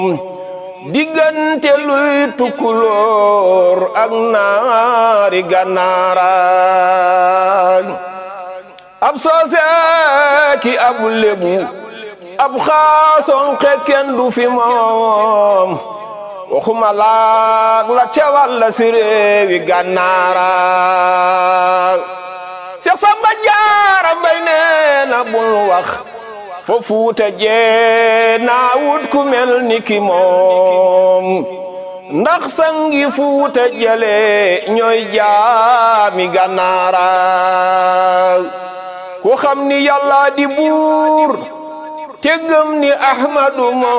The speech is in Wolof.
diggante luy tukkulóor ak naari gànnaaraan ab soose ki ab lébu ab xaason xekken du fi moom waxuma laag la cewal la si réewi gànnaaraan Seex Samba Jaara Mbay nee na bul wax fo fuuta jee naa wut ku mel ni ki moom ndax sangi fuuta jale ñooy jaami gànnaara ku xam ni yàlla di buur te gëm ni ahmadu moom